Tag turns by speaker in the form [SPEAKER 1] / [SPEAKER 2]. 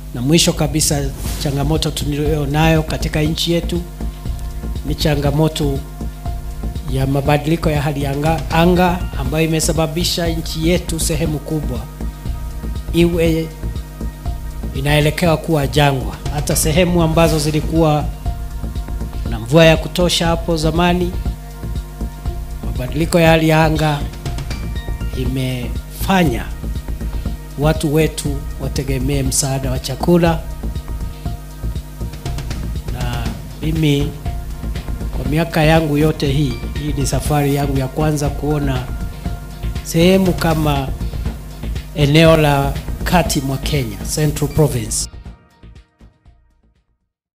[SPEAKER 1] Na mwisho kabisa, changamoto tuliyonayo katika nchi yetu ni changamoto ya mabadiliko ya hali ya anga, anga ambayo imesababisha nchi yetu sehemu kubwa iwe inaelekea kuwa jangwa. Hata sehemu ambazo zilikuwa na mvua ya kutosha hapo zamani, mabadiliko ya hali ya anga imefanya watu wetu wategemee msaada wa chakula, na mimi kwa miaka yangu yote hii, hii ni safari yangu ya kwanza kuona sehemu kama eneo la kati mwa Kenya, Central Province